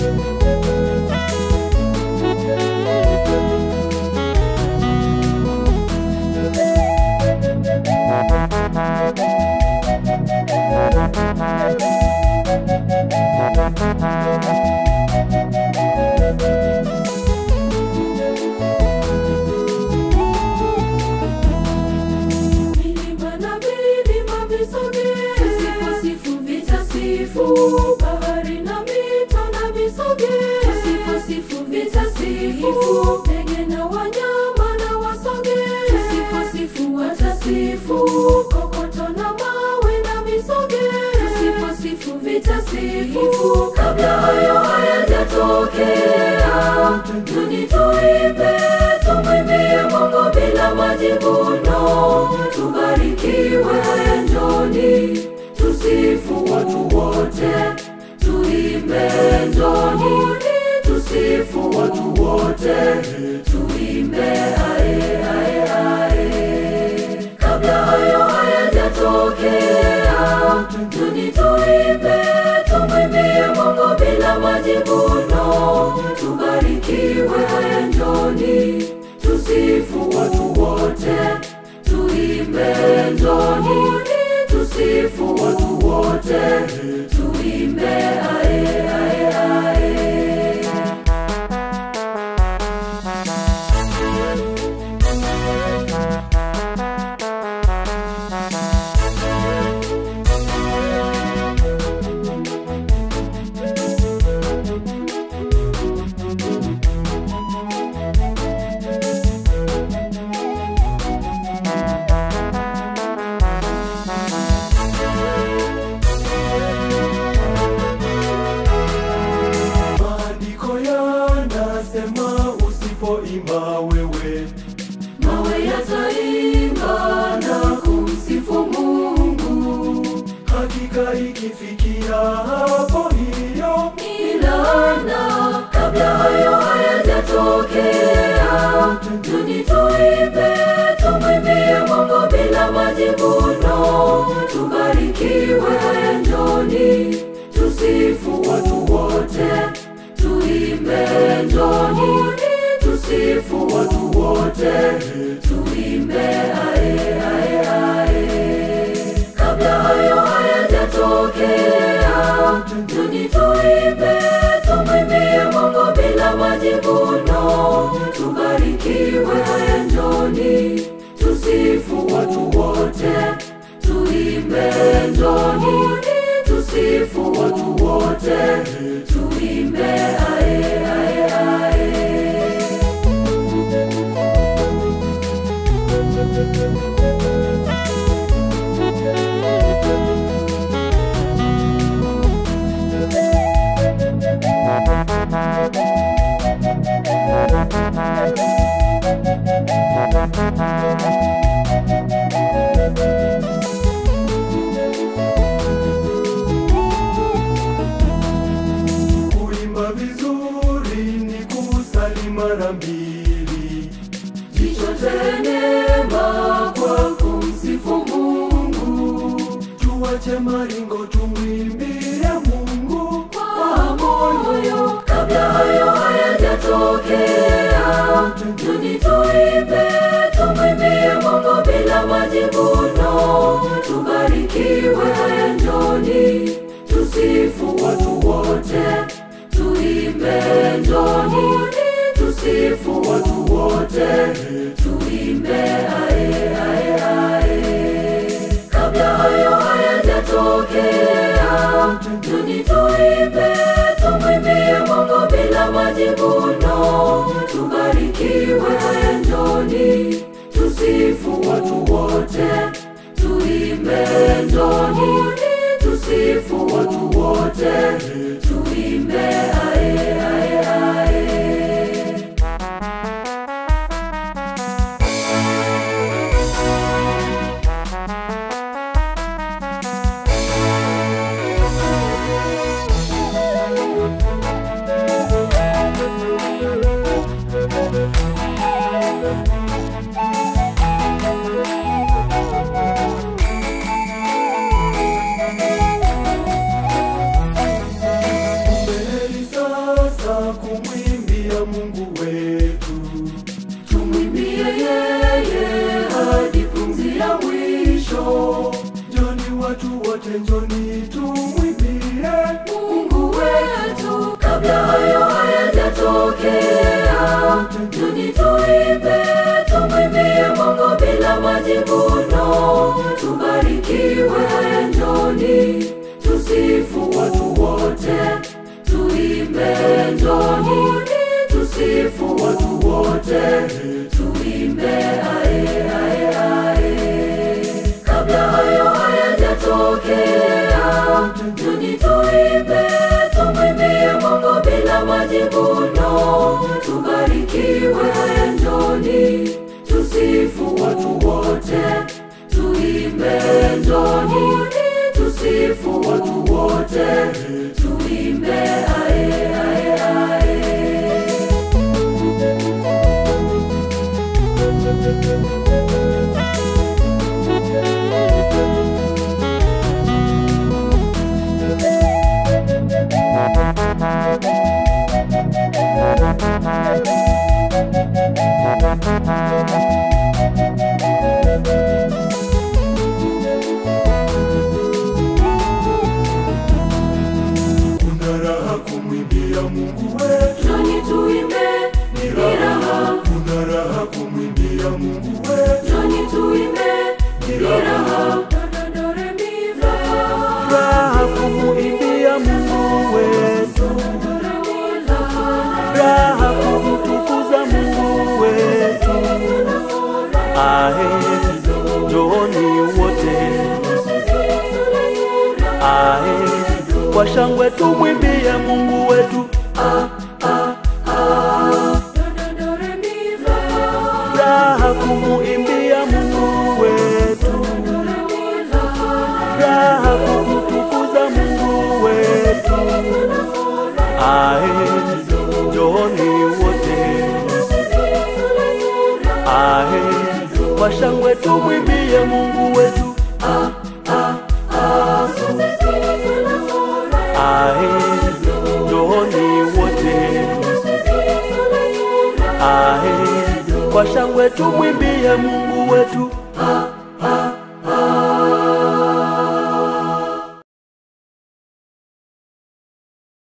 Milima na vilima visogee, tusiposifu vitasifu. Bahari na mito na visogee, tusiposifu vitasifu. Ndege na wanyama na wasogee, tusiposifu watasifu. Kokoto na mawe na visogee, tusiposifu vitasifu. Kabla hayo hayajatokea, tuni tuimbe, tumwimbie Mungu bila majivuno. Tubarikiwe haya njoni, tusifu watu wote, tuimbe njoni, tusifu watu wote, tuimbe ae ae ae. Kabla hayo hayajatokea, tuni tuimbe, tumwimbie Mungu bila majivuno. Tubarikiwe haya njoni, tusifu watu wote, tuimbe njoni, tusifu watu wote, tuimbe ae ae ae. Maandiko yanasema usipoimba wewe Mawe yataimba na kumsifu Mungu, hakika ikifikia hapo hiyo ilana kabla hayo hayajatokea, tuni tuimbe, tumwimbie Mungu bila majivuno. Tubarikiwe haya njoni, tusifu watu wote, tuimbe njoni, tusifu watu wote, tuimbe ae ae ae. Kabla hayo hayajatokea, tuni tuimbe, tumwimbie Mungu bila majivuno. Tubarikiwe haya njoni, tusifu watu wote, tuimbe njoni, tusifu watu wote, tuimbe ae ae ae. kuimba vizuri ni kusali mara mbili Jichote neema kwa kumsifu Mungu tuache maringo tumwimbie Mungu kwa moyo. Kabla hayo hayajatokea, tuni tuimbe, tumwimbie Mungu bila majivuno. Tubarikiwe haya njoni, tusifu watu wote, tuimbe njoni, tusifu watu wote, tuimbe ae ae ae. Kabla hayo hayajatokea, tuni tuimbe, tumwimbie Mungu bila majivuno. Tubarikiwe haya njoni, tusifu watu wote, tuimbe njoni, tusifu watu wote, tuimbe ae ae ae. njoni tumwimbie Mungu wetu, kabla hayo hayajatokea, njoni tuimbe, tumwimbie Mungu bila majivuno. Tubarikiwe, haya njoni tusifu watu wote, tuimbe, njoni tusifu watu wote, tuimbe ae ae ae kabla hayo hayajatokea, njoni tuimbe, tumwimbie Mungu bila majivuno. Tubarikiwe, haya njoni tusifu watu wote, tuimbe, njoni tusifu watu wote, tuimbe ae ae ae. kuna raha kumwimbia mungu wetu Njoni tuimbe, ni raha kuna raha kumwimbia mungu wetu Njoni tuimbe, ni raha. raha kumuimbia Mungu wetu, raha kumtukuza Mungu wetu. Ahe, njooni wote, ahe, kwa shangwe tumwimbie Mungu wetu. Raha kumuimbia Mungu wetu, raha kumtukuza Mungu wetu. Ahe, njooni wote, ahe, kwa shangwe tumwimbie Mungu wetu. Ahe, njooni wote, ahe, kwa shangwe tumwimbie Mungu wetu.